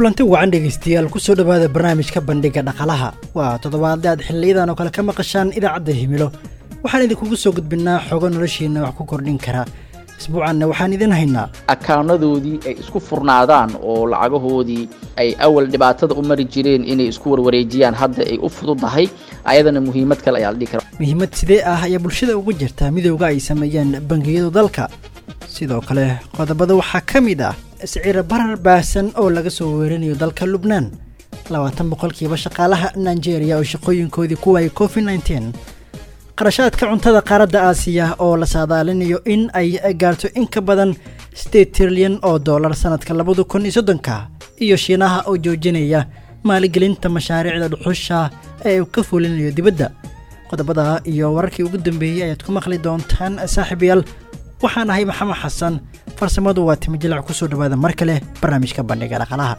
kulanti wacan dhegaystayaal kusoo dhowaada barnaamijka bandhiga dhaqalaha waa toddobaadle aad xiliyadan oo kale ka maqashaan idaacadda himilo waxaan idinkugu soo gudbinnaa xogo noloshiinna wax ku kordhin kara isbuucanna waxaan idin haynaa akaanadoodii ay isku furnaadaan oo lacagahoodii ay awal dhibaatada u mari jireen inay isku warwareejiyaan hadda ay u fududahay ayadana muhiimad kale ayaa la dhihi kara muhiimad sidee ah ayaa bulshada uga jirta midowga ay sameeyeen bangiyadu dalka sidoo kale qodobada waxaa ka mid ah siciro barar baahsan oo laga soo weerinayo dalka lubnaan labaatan boqolkiiba shaqaalaha nigeria oo shaqooyinkoodii ku waayay covid nteen qarashaadka cuntada qaaradda aasiya oo la saadaalinayo in ay gaarto in ka badan sideed trilyan oo dollar sannadka labada kun iyo soddonka iyo shiinaha oo joojinaya maaligelinta mashaariicda dhuxusha ee uu ka fulinayo dibadda qodobada iyo wararkii ugu dambeeyey ayaad ku maqli doontaan saaxiibayaal waxaan ahay maxamed xasan farsamadu waa timi jilac kusoo dhowaada mar kale barnaamijka bandhiga dhaqalaha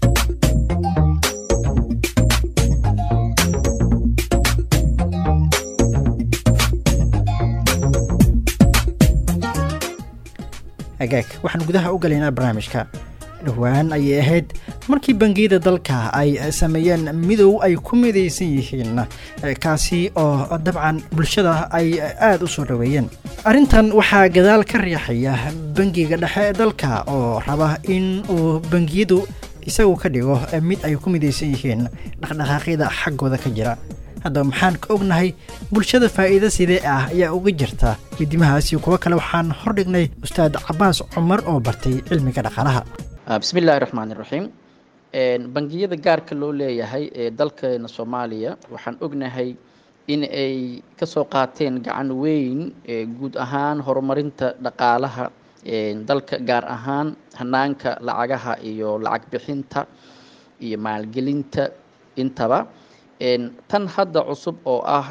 agaag waxaan gudaha u galaynaa barnaamijka dhowaan ayay ahayd markii bangiyada dalka ay sameeyeen midow ay ku midaysan yihiin kaasi oo dabcan bulshada ay aada u soo dhoweeyeen arrintan waxaa gadaal ka riixaya bangiga dhexe ee dalka oo raba in uu bangiyadu isagu ka dhigo mid ay ku midaysan yihiin dhaqdhaqaaqyada xaggooda ka jira haddaba maxaan ka ognahay bulshada faa'iida sidee ah ayaa uga jirta midimahaasi kuwo kale waxaan hordhignay ustaad cabaas cumar oo bartay cilmiga dhaqaalaha bismi illaahi raxmaan iraxiim bangiyada gaarka loo leeyahay ee dalkeena soomaaliya waxaan ognahay in ay ka soo qaateen gacan weyn guud ahaan horumarinta dhaqaalaha dalka gaar ahaan hanaanka lacagaha iyo lacag bixinta iyo maalgelinta intaba tan hadda cusub oo ah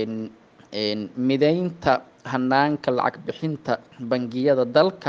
mideynta hanaanka lacag bixinta bangiyada dalka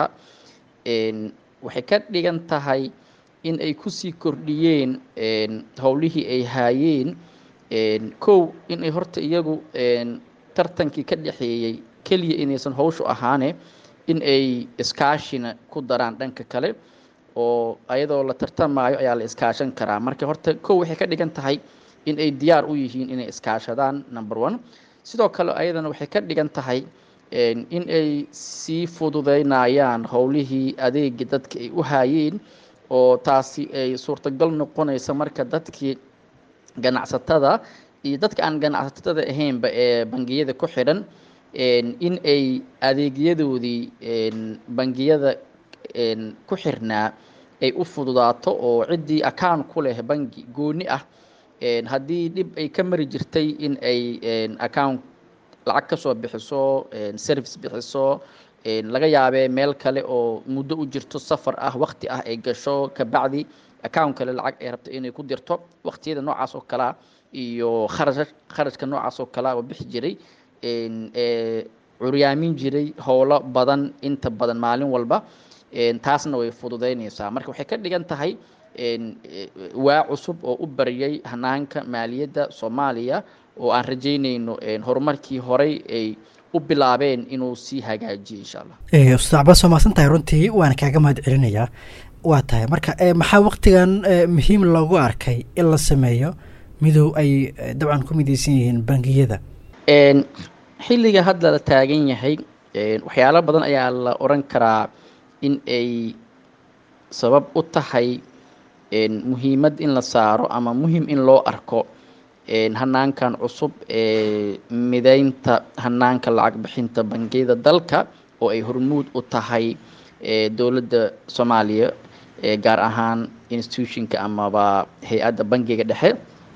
waxay ka dhigan tahay in ay kusii kordhiyeen howlihii ay haayeen kow in ay horta iyagu tartankii ka dhexeeyey keliya inaysan howshu ahaane in ay iskaashina ku daraan dhanka kale oo ayadoo la tartamaayo ayaa la iskaashan karaa marka horta kow waxay ka dhigan tahay in ay diyaar u yihiin inay iskaashadaan number one sidoo kale ayadana waxay ka dhigan tahay in ay sii fududeynayaan howlihii adeegii dadka ay u haayeen oo taasi ay suurtagal noqonaysa marka dadkii ganacsatada iyo dadka aan ganacsatada ahaynba ee bangiyada ku xidhan in ay adeegyadoodii bangiyada ku xirnaa ay u fududaato oo ciddii account ku leh bangi gooni ah haddii dhib ay ka mari jirtay in ay account lacag ka soo bixiso service bixiso laga yaabee meel kale oo muddo u jirto safar ah wakti ah ay gasho kabacdi account kale lacag ay rabto inay ku dirto waktiyada noocaas oo kalea iyo kharash kharashka noocaas oo kalea oo bixi jiray curyaamin jiray howlo badan inta badan maalin walba taasna way fududeynaysaa marka waxay ka dhigan tahay waa cusub oo u baryay hanaanka maaliyadda soomaaliya oo aan rajaynayno horumarkii horey ay u bilaabeen inuu sii hagaajiyo insha allah ustaad cabaas waa mahadsan tahay runtii waana kaaga mahad celinayaa waa tahay marka maxaa waktigan muhiim loogu arkay in la sameeyo midow ay dabcan ku midaysan yihiin bangiyada xilliga hadda la taagan yahay waxyaalo badan ayaa la oran karaa in ay sabab u tahay muhiimad in la saaro ama muhim in loo arko hanaankan cusub ee mideynta hanaanka lacag bixinta bangiyada dalka oo ay hormuud u tahay dowladda soomaaliya gaar ahaan institutionka amaba hay-adda bangiga dhexe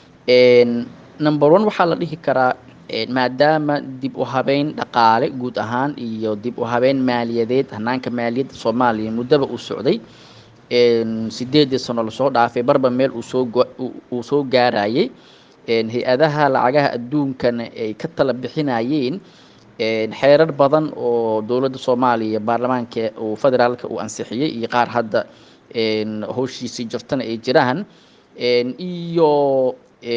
number one waxaa la dhihi karaa maadaama dib u habeyn dhaqaale guud ahaan iyo dib u habeyn maaliyadeed hanaanka maaliyadda soomaaliya muddaba uu socday sideedii sano lasoo dhaafay barba meel uu soo gaarayay hay-adaha lacagaha adduunkana ay ka tala bixinayeen xeerar badan oo dowladda soomaaliya baarlamaanka uu federaalka uu ansixiyey iyo qaar hadda howshiisii jirtana ay jiraan iyo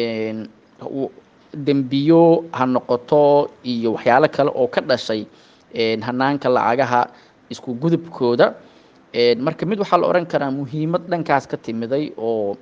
dembiyo ha noqoto iyo waxyaalo kale oo ka dhashay hanaanka lacagaha isku gudubkooda marka mid waxaa la odhan karaa muhiimad dhankaas ka timiday oo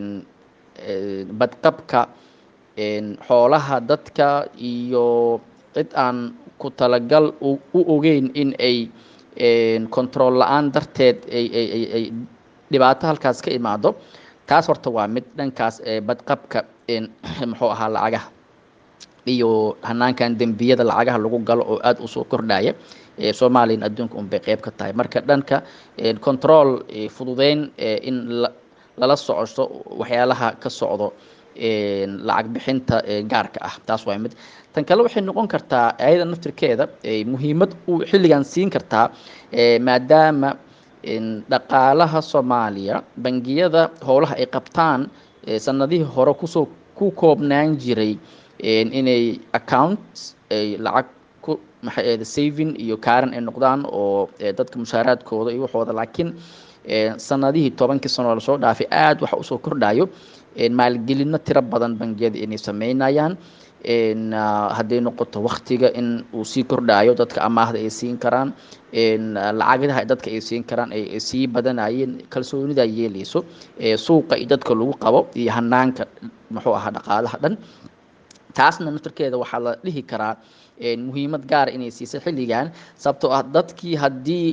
badqabka xoolaha dadka iyo cid aan ku talagal u ogeyn in ay control la-aan darteed ay dhibaato halkaas ka imaado taas horta waa mid dhankaas badqabka muxuu ahaa lacagaha iyo hanaankan dembiyada lacagaha lagu galo oo aada usoo kordhaya soomaaliyana adduunka un bay qeyb ka tahay marka dhanka control fududeyn in lala socosho waxyaalaha ka socdo lacag bixinta gaarka ah taas waa mid tan kale waxay noqon kartaa ayada naftirkeeda muhiimad u xilligan siin kartaa maadaama dhaqaalaha soomaaliya bangiyada howlaha ay qabtaan sanadihii hore kusoo ku koobnaan jiray inay accounts ay lacag ku maxay ahda saving iyo kaaran ay noqdaan oo dadka mushaaraadkooda iyo waxooda laakiin sanadihii tobankii sano lasoo dhaafay aada waxa usoo kordhayo maalgelino tiro badan bangiyada inay sameynayaan hadday noqoto waktiga in uu sii kordhayo dadka amaahda ay siin karaan lacagadaha dadka ay siin karaan ay sii badanayeen kalsoonida yeeleyso suuqa iyo dadka lagu qabo iyo hanaanka muxuu ahaa dhaqaalaha dhan taasna naftarkeeda waxaa la dhihi karaa muhiimad gaara inay siisay xilligan sababtoo ah dadkii haddii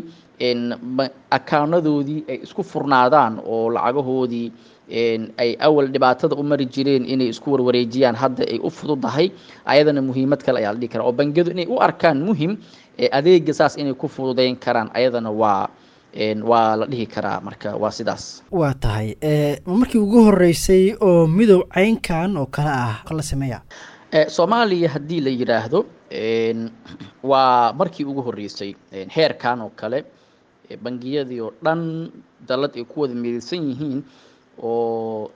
akaunadoodii ay isku furnaadaan oo lacagahoodii ay awal dhibaatada u mari jireen inay isku warwareejiyaan hadda ay u fududahay ayadana muhiimad kale ayaa la dhihi karaa oo bangiyadu inay u arkaan muhim adeega saas inay ku fududeyn karaan ayadana waa waa la dhihi karaa marka waa sidaas waa tahay markii ugu horeysay oo midow caynkan oo kale ah kala sameeya soomaaliya haddii la yidhaahdo waa markii ugu horeysay heerkan oo kale bangiyadii oo dhan dalad ay ku wada midaysan yihiin oo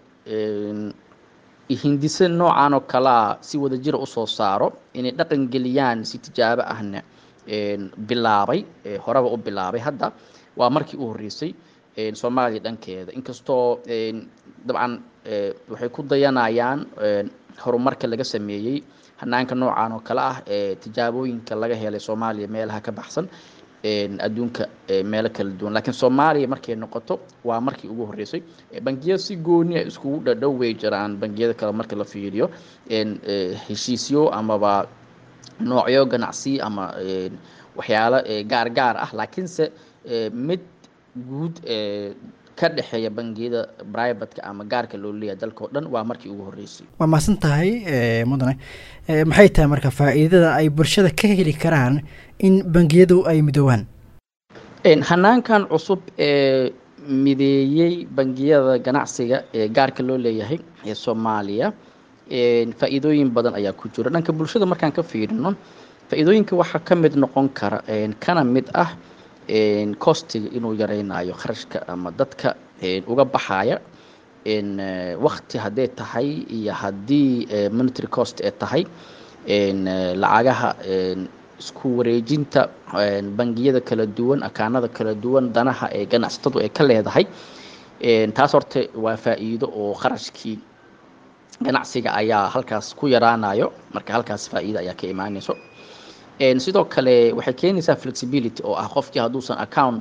hindise noocan oo kalea si wada jira usoo saaro inay dhaqan geliyaan si tijaabo ahna bilaabay horeba u bilaabay hadda waa markii u horeysay soomaaliya dhankeeda inkastoo dabcan waxay ku dayanayaan horumarka laga sameeyey hanaanka noocan oo kale ah tijaabooyinka laga helay soomaaliya meelaha ka baxsan adduunka meelo kala duwan laakiin soomaaliya markay noqoto waa markii ugu horeysay bangiyada si gooni a iskugu dhadhow way jiraan bangiyada kale marka la fiiriyo heshiisyo amaba noocyo ganacsi ama waxyaalo gaar gaar ah laakiinse mid guud ka dhexeeya bangiyada brivatka ama gaarka loo leeyahay dalka o dhan waa markii ugu horeysay waa mahadsan tahay mudane maxay tahay marka faa'iidada ay bulshada ka heli karaan in bangiyadu ay midoobaan hanaankan cusub ee mideeyey bangiyada ganacsiga ee gaarka loo leeyahay ee soomaaliya faa'iidooyin badan ayaa ku jira dhanka bulshada markaan ka fiirino faa'iidooyinka waxaa ka mid noqon kara kana mid ah costiga inuu yareynayo kharashka ama dadka uga baxaya wakti hadday tahay iyo haddii monitary cost ee tahay lacagaha isku wareejinta bangiyada kala duwan akaanada kala duwan danaha ee ganacsatadu ay ka leedahay taas horta waa faa'iido oo kharashkii ganacsiga ayaa halkaas ku yaraanayo marka halkaas faa'iido ayaa ka imaanayso sidoo kale waxay keenaysaa flexibility oo ah qofkii hadduusan account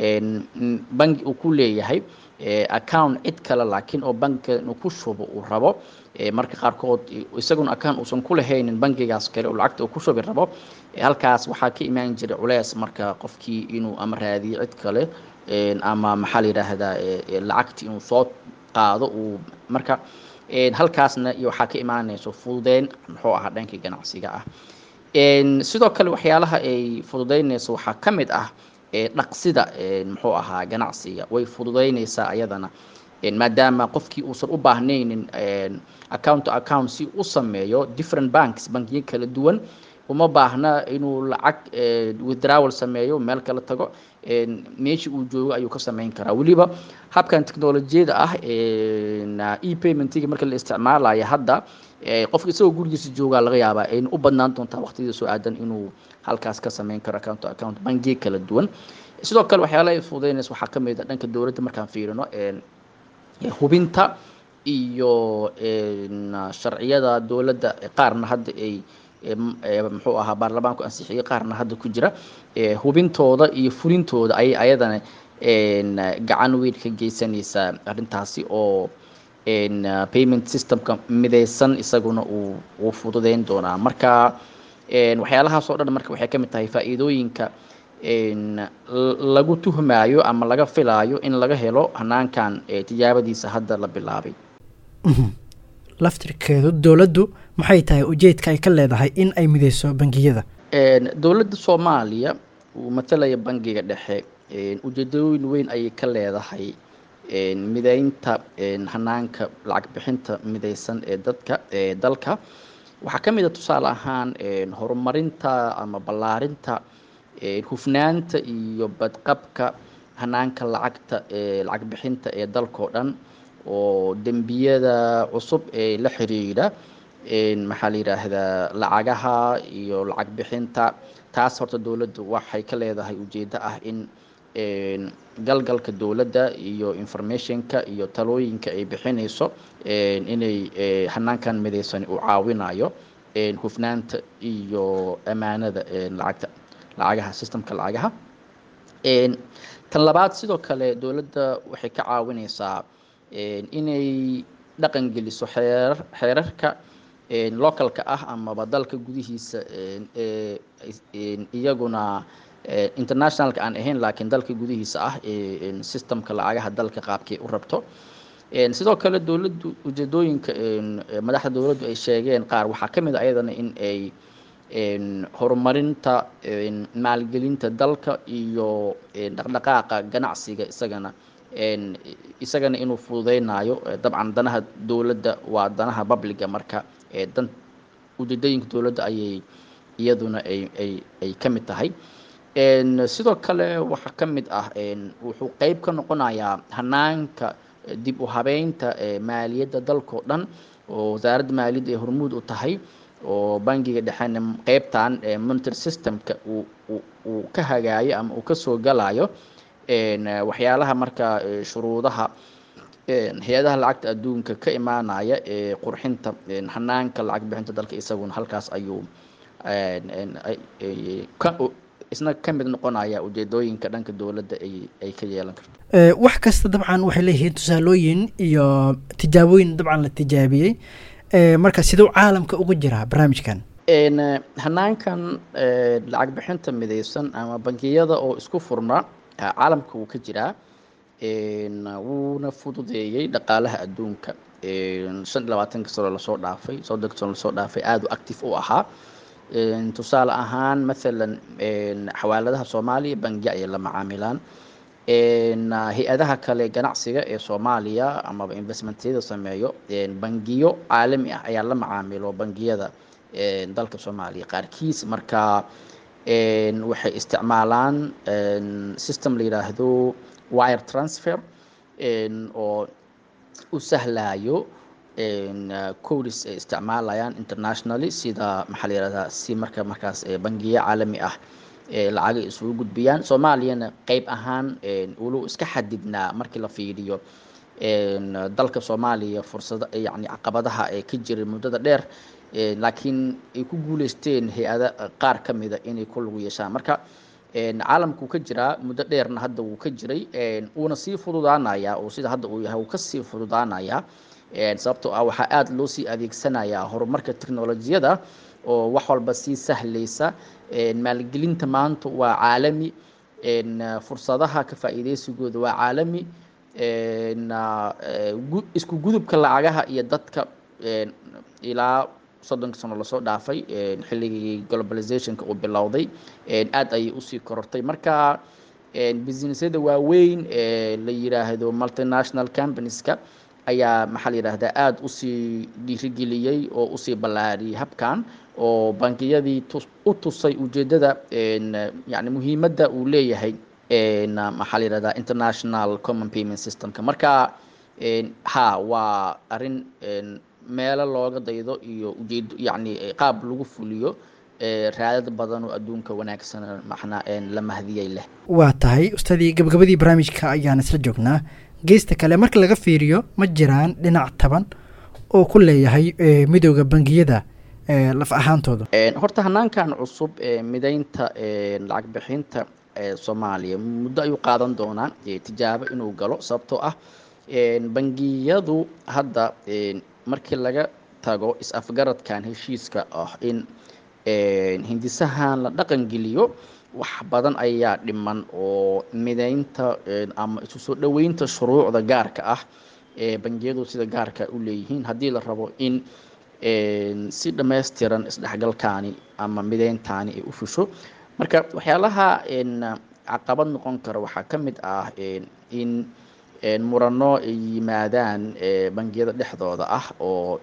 bangi uu ku leeyahay account cid kale laakiin oo bankiga inuu ku shubo uu rabo marka qaarkood isaguna account uusan ku lahaynin bangigaas kale oo lacagta uu ku shubi rabo halkaas waxaa ka imaan jiray culeys marka qofkii inuu ama raadiyo cid kale ama maxaa la yidhaahdaa lacagti inuu soo qaado uu marka halkaasna iyo waxaa ka imaanayso fududeyn muxuu ahaa dhankii ganacsiga ah sidoo kale waxyaalaha ay fududeynayso waxaa ka mid ah dhaqsida muxuu ahaa ganacsiga way fududeynaysaa ayadana maadaama qofkii uusan u baahnaynin account to account si u sameeyo different banks bankiyo kala duwan uma baahna inuu lacag withdrawal sameeyo meel kala tago meeshii uu joogo ayuu ka sameyn karaa weliba habkan technolojiyada ah e paymentiga marka la isticmaalayo hadda qofka isagoo gurigiisa joogaa laga yaabaa ayna u badnaan doontaa waqtiyada soo aadan inuu halkaas ka sameyn karo account to account bangiyo kala duwan sidoo kale waxyaalaha ay fududeynaysa waxaa ka mid a dhanka dowladda markaan fiirino hubinta iyo sharciyada dowladda qaarna hadda ay muxuu ahaa baarlamaanku ansixiyey qaarna hadda ku jira hubintooda iyo fulintooda ayay ayadana gacan weyn ka geysanaysa arrintaasi oo payment systemka mideysan isaguna uu uu fududeyn doonaa marka waxyaalahaas oo dhan marka waxay ka mid tahay faa'iidooyinka lagu tuhmaayo ama laga filaayo in laga helo hanaankan tijaabadiisa hadda la bilaabay laftirkeedu dowladdu maxay tahay ujeedka ay ka leedahay in ay mideyso bangiyada dowladda soomaaliya uu matalaya bangiga dhexe ujeedooyin weyn ayay ka leedahay mideynta hanaanka lacag bixinta mideysan ee dadka ee dalka waxaa ka mid a tusaale ahaan horumarinta ama ballaarinta hufnaanta iyo badqabka hanaanka lacagta lacag bixinta ee dalkao dhan oo dembiyada cusub ee la xiriira maxaa la yidhaahdaa lacagaha iyo lacag bixinta taas horta dowladdu waxay ka leedahay ujeeddo ah in galgalka dowladda iyo informationka iyo talooyinka ay bixinayso inay hanaankan mideysan uu caawinayo hufnaanta iyo ammaanada lacagta lacagaha systemka lacagaha tan labaad sidoo kale dowladda waxay ka caawineysaa inay dhaqan geliso xeerar xeerarka localka ah amaba dalka gudihiisa iyaguna internationalka aan ahayn laakiin dalka gudihiisa ah systemka lacagaha dalka qaabkay u rabto sidoo kale dowladdu ujeedooyinka madaxda dowladdu ay sheegeen qaar waxaa ka mid a ayadana in ay horumarinta maalgelinta dalka iyo dhaqdhaqaaqa ganacsiga isagana isagana inuu fududeynayo dabcan danaha dowladda waa danaha publiga marka dan ujeedooyinka dowladda ayay iyaduna ay ay ay ka mid tahay sidoo kale waxaa ka mid ah wuxuu qeyb ka noqonayaa hanaanka dib u habeynta maaliyadda dalkao dhan oo wasaaradda maaliyadda ay hormuud u tahay oo bangiga dhexena qeybtan monitary systemka uu uu ka hagaayo ama uu kasoo galayo waxyaalaha marka shuruudaha hay-adaha lacagta adduunka ka imaanaya ee qurxinta hanaanka lacag bixinta dalka isaguna halkaas ayuu isna ka mid noqonaya ujeedooyinka dhanka dowladda ay ay ka yeelan karto wax kasta dabcan waxay leeyihiin tusaalooyin iyo tijaabooyin dabcan la tijaabiyey marka siduu caalamka ugu jiraa barnaamijkan hanaankan lacag bixinta mideysan ama bangiyada oo isku furna caalamka wuu ka jiraa wuuna fududeeyey dhaqaalaha adduunka shan iyo labaatanka sano lasoo dhaafay soddonka sano lasoo dhaafay aada u active u ahaa tusaale ahaan mathalan xawaaladaha soomaaliya bangiya ayay la macaamilaan hay-adaha kale ganacsiga ee soomaaliya amaba investmentyada sameeyo bangiyo caalami ah ayaa la macaamilo bangiyada dalka soomaaliya qaarkiis marka waxay isticmaalaan system la yidhaahdo wire transfer oo u sahlayo codis ay isticmaalayaan internationally sida maxaa la yihahdaa si marka markaas bangiyo caalami ah lacagay isugu gudbiyaan soomaaliyana qeyb ahaan walow iska xadidnaa markii la fiiriyo dalka soomaaliya fursada yani caqabadaha ee ka jiray muddada dheer laakiin ay ku guuleysteen hay-ada qaar ka mida inay ku lagu yeeshaan marka caalamku ka jiraa muddo dheerna hadda wuu ka jiray wuuna sii fududaanayaa oo sida hadda uu yahay wuu kasii fududaanayaa sababtoo ah waxaa aada loo sii adeegsanayaa horumarka technolojiyada oo wax walba sii sahlaysa maalgelinta maanta waa caalami fursadaha ka faa'iideysigooda waa caalami isku gudubka lacagaha iyo dadka ilaa soddonka sano lasoo dhaafay xilligii globalizationka uu bilowday aada ayay usii korortay marka businessyada waaweyn la yiraahdo multinational companieska ayaa maxaa la yidhaahdaa aada usii dhiirigeliyey oo usii ballaariyey habkan oo bankiyadii u tusay ujeeddada yani muhiimadda uu leeyahay maxaa la yidhahdaa international common payment systemka marka ha waa arrin meelo looga daydo iyo ujeedo yacni qaab lagu fuliyo raadad badan oo adduunka wanaagsan macnaa la mahdiyey leh waa tahay ustaadii gabagabadii barnaamijka ayaan isla joognaa geesta kale marka laga fiiriyo ma jiraan dhinac taban oo ku leeyahay midooda bangiyada laf ahaantooda horta hanaankan cusub ee mideynta lacag bixinta soomaaliya muddo ayuu qaadan doonaa tijaabo inuu galo sababtoo ah bangiyadu hadda markii laga tago is-afgaradkan heshiiska ah in hindisahan la dhaqan geliyo wax badan ayaa dhiman oo mideynta ama isu soo dhoweynta shuruucda gaarka ah ee bangiyadu sida gaarka u leeyihiin haddii la rabo in si dhammaystiran isdhexgalkaani ama mideyntaani ay u fusho marka waxyaalaha caqabad noqon kara waxaa ka mid ah in murano ay yimaadaan bangiyada dhexdooda ah oo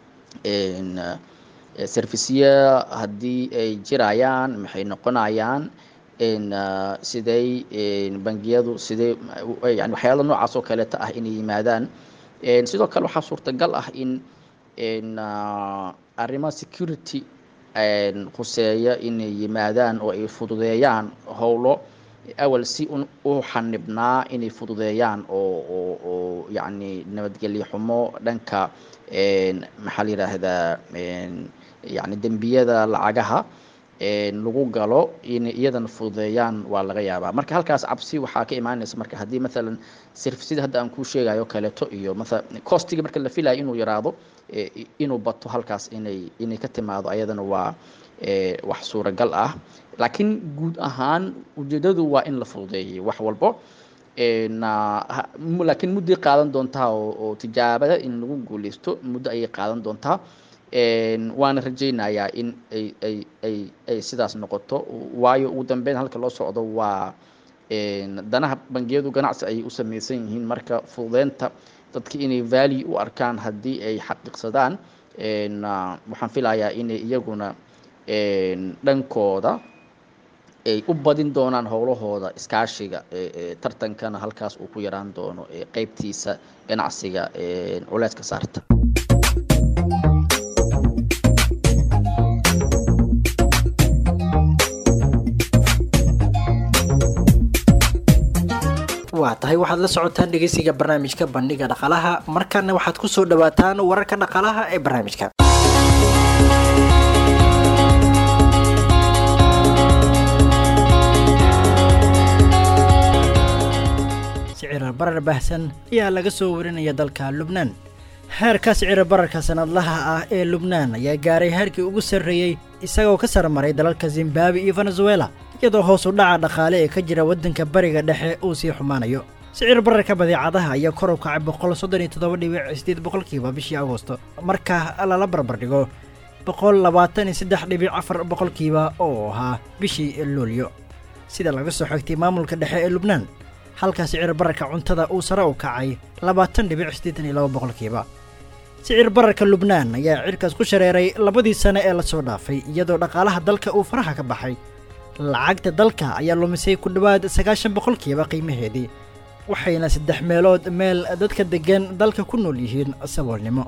serviceya haddii ay jirayaan maxay noqonayaan siday bangiyadu sidee yani waxyaala noocaas oo kaleeta ah inay yimaadaan sidoo kale waxaa suurtagal ah in arrimaha security khuseeya inay yimaadaan oo ay fududeeyaan howlo awal si u xanibnaa inay fududeeyaan oo oo oo yacni nabadgelyo xumo dhanka maxaa la yidhaahdaa yani dembiyada lacagaha lagu galo inay iyadana fududeeyaan waa laga yaabaa marka halkaas cabsi waxaa ka imaanaysa marka haddii maalan servisyada hadda aan kuu sheegayo kaleeto iyo maala costigii marka la filayo inuu yaraado inuu bato halkaas inay inay ka timaado ayadana waa wax suuragal ah laakiin guud ahaan ujeedadu waa in la fududeeyay wax walbo laakiin mudday qaadan doontaa oo tijaabada in lagu guuleysto muddo ayay qaadan doontaa waana rajaynayaa in ay ay ay ay sidaas noqoto waayo ugu dambeyn halka loo socdo waa danaha bangiyadu ganacsi ayay u samaysan yihiin marka fududeynta dadka inay value u arkaan haddii ay xaqiiqsadaan waxaan filayaa inay iyaguna dhankooda ay u badin doonaan howlahooda iskaashiga tartankana halkaas uu ku yaraan doono qeybtiisa ganacsiga culeyska saarta waa tahay waxaad la socotaan dhegeysiga barnaamijka bandhiga dhaqaalaha markana waxaad ku soo dhawaataan wararka dhaqaalaha ee barnaamijka sicira barar baahsan ayaa laga soo warinaya dalka lubnaan heerka sicira bararka sanadlaha ah ee lubnaan ayaa gaaray heerkii ugu sarreeyey isagoo ka sarmaray dalalka zimbabwe iyo venezuela iyadoo hoos u dhaca dhaqaale ee ka jira waddanka bariga dhexe uu sii xumaanayo sicir bararka badeecadaha ayaa kor u kacay boqol soddon iyo toddoba dhibic sideed boqolkiiba bishii agosto marka lala barbardhigo boqol labaatan iyo saddex dhibic afar boqolkiiba oo ahaa bishii luulyo sida laga soo xigtay maamulka dhexe ee lubnaan halka sicir bararka cuntada uu sare u kacay labaatan dhibic siddeetan iyo laba boqolkiiba sicir bararka lubnaan ayaa cirkaas ku shareeray labadii sane ee lasoo dhaafay iyadoo dhaqaalaha dalka uu faraha ka baxay lacagta dalka ayaa lumisay ku dhowaad sagaashan boqolkiiba qiimaheedii waxayna saddex meelood meel dadka deggan dalka ku nool yihiin saboolnimo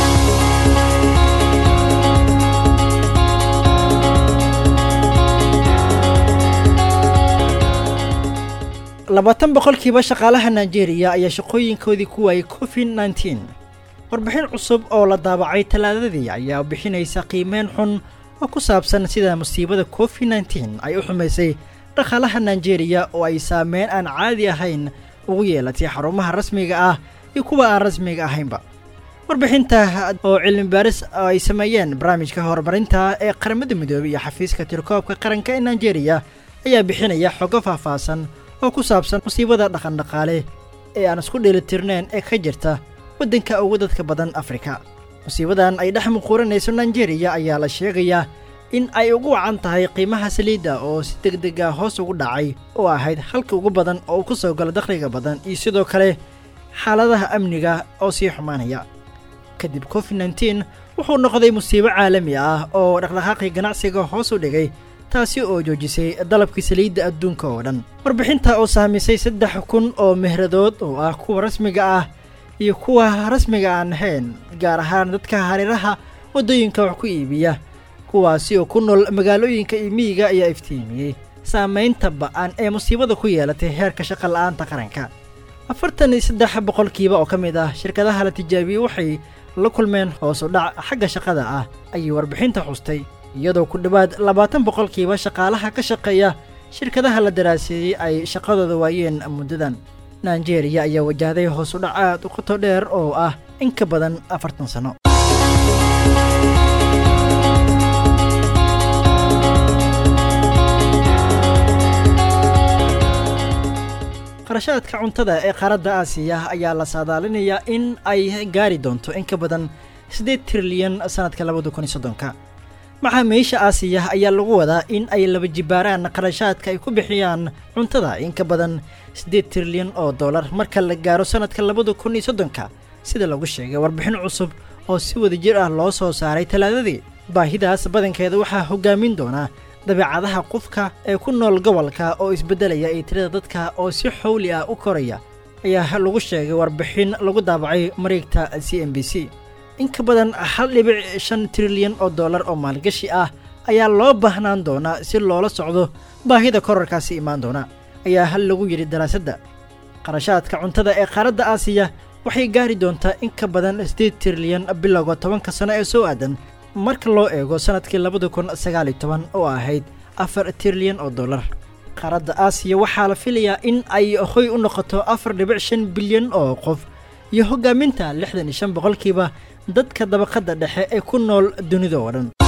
labaatan boqolkiiba shaqaalaha nigeria ayaa shaqooyinkoodii ku waayay covid nneteen warbixin cusub oo la daabacay talaadadii ayaa bixinaysa qiimeyn xun oo ku saabsan sida musiibada covid nneteen ay u xumaysay dhaqaalaha nigeria oo ay saameyn aan caadi ahayn ugu yeelatay xarumaha rasmiga ah iyo kuwa aan rasmiga ahaynba warbixinta oo cilmi baaris ay sameeyeen barnaamijka horumarinta ee qaramada midoobey iyo xafiiska tirkoobka qaranka ee nigeria ayaa bixinaya xogo faahfaahsan oo ku saabsan musiibada dhaqandhaqaale ee aan isku dheelitirnayn ee ka jirta waddanka ugu dadka badan afrika musiibadan ay dhex muquuranayso nigeria ayaa la sheegayaa in ay ugu wacan tahay qiimaha saliidda oo si deg deg ah hoos ugu dhacay oo ahayd halka ugu badan oo ku soo gala dakhliga badan iyo sidoo kale xaaladaha amniga oo sii xumaanaya kadib covid nneteen wuxuu noqday musiibo caalami ah oo dhaqdhaqaaqii ganacsiga hoos u dhigay taasi oo joojisay dalabkii saliidda adduunka oo dhan warbixinta oo saamisay saddex kun oo mehradood oo ah kuwa rasmiga ah iyo kuwa rasmiga aan ahayn gaar ahaan dadka hareeraha waddooyinka wax ku iibiya kuwaasi oo ku nool magaalooyinka iyo miyiga ayaa iftiimiyey saamaynta ba'an ee musiibada ku yeelatay heerka shaqa la'aanta qaranka afartan iyo saddex boqolkiiba oo ka mid ah shirkadaha la tijaabiyey waxay la kulmeen hoos u dhac xagga shaqada ah ayay warbixinta xustay iyadoo ku dhowaad labaatan boqolkiiba shaqaalaha ka shaqeeya shirkadaha la daraaseeyey ay shaqadooda waayeen muddadan nigeria ayaa wajahday hoos u dhac aad u qoto dheer oo ah in ka badan afartan sano qarashaadka cuntada ee qaaradda aasiya ayaa la saadaalinayaa in ay gaari doonto in ka badan siddeed trilyan sannadka labada kun iyo soddonka maxaamiisha aasiya ayaa lagu wadaa in ay laba jibaaraan qarashaadka ay ku bixiyaan cuntada in ka badan siddeed trilyan oo dollar marka la gaaro sannadka labada kun iyo soddonka sida lagu sheegay warbixin cusub oo si wadajir ah loo soo saaray talaadadii baahidaas badankeeda waxaa hoggaamin doonaa dabeecadaha qofka ee ku nool gobolka oo isbeddelaya iyo tirada dadka oo si xowli ah u koraya ayaa lagu sheegay warbixin lagu daabacay mareegta c m b c in ka badan hal dhibic shan trilyan oo dollar oo maalgashi ah ayaa loo baahnaan doonaa si loola socdo baahida korarkaasi imaan doona ayaa hal lagu yidhi daraasadda qarashaadka cuntada ee qaaradda aasiya waxay gaari doontaa in ka badan siddeed trilyan bilowga tobanka sano ee soo aadan marka loo eego sannadkii labada kun sagaal iyo toban oo ahayd afar trilyan oo dollar qaaradda aasiya waxaa la filayaa in ay hoy u noqoto afar dhibic shan bilyan oo qof iyo hoggaaminta lixdan iyo shan boqolkiiba dadka dabaqadda dhexe ee ku nool dunida oo dhan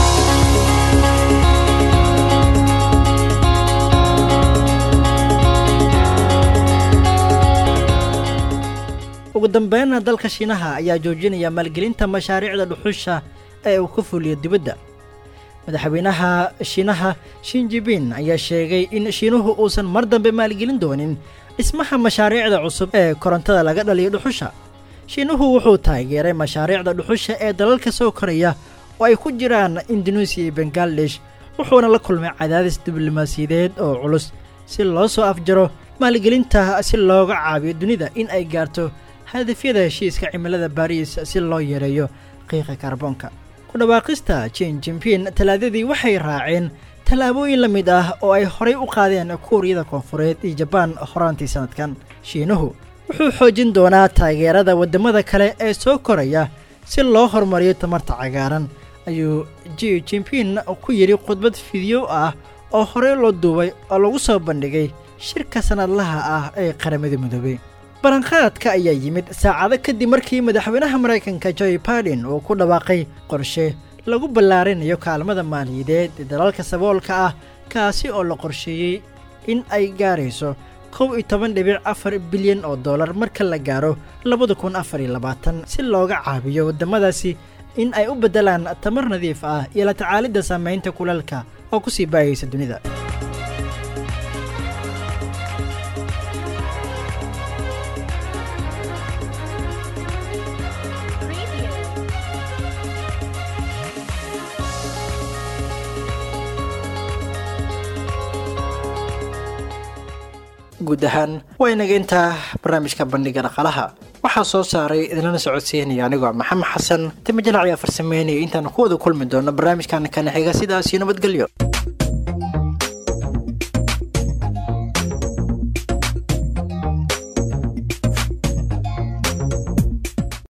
ugu dambeynna dalka shiinaha ayaa joojinaya maalgelinta mashaariicda dhuxusha ee uu ka fuliyo dibadda madaxweynaha shiinaha shinjibin ayaa sheegay in shiinuhu uusan mar dambe maalgelin doonin dhismaha mashaariicda cusub ee korontada laga dhaliyo dhuxusha shiinuhu wuxuu taageeray mashaariicda dhuxusha ee dalalka soo koraya oo ay ku jiraan induneisiya iyo bangaladesh wuxuuna la kulmay cadaadis diblomaasiyadeed oo culus si loo soo afjaro maalgelinta si looga caabiyo dunida in ay gaarto hadafyada heshiiska cimilada baariis si loo yareeyo qiiqa kaarboonka ku dhawaaqista jin jimpin talaadadii waxay raaceen tallaabooyin la mid ah oo ay horay u qaadeen kuuriyada koonfureed iyo jabaan horaantii sannadkan shiinuhu wuxuu xoojin doonaa taageerada waddamada kale ee soo koraya si loo horumariyo tamarta cagaaran ayuu ji jimpin ku yidhi khudbad fidiyo ah oo horey loo duubay oo lagu soo bandhigay shirka sannadlaha ah ee qaramada midoobey baranqaadka ayaa yimid saacado kadib markii madaxweynaha maraykanka joy baiden uu ku dhawaaqay qorshe lagu ballaarinayo kaalmada maaliyadeed ee dalalka saboolka ah kaasi oo la qorsheeyey in ay gaarayso kow iyo toban dhibic afar bilyan oo dollar marka la gaaro labada kun afar iyo labaatan si looga caabiyo waddamadaasi in ay u beddelaan tamar nadiif ah iyo la tacaalidda saamaynta kulalka oo ku sii baayaysa dunida guud ahaan waa inaga intaa barnaamijka bandhiga dhaqalaha waxaa soo saaray idinlana socodsiinaya anigoo maxamed xasan timajalac ayaa farsameynaya intaan ku wada kulmi doono barnaamijkan kana xiga sidaas iyo nabadgelyo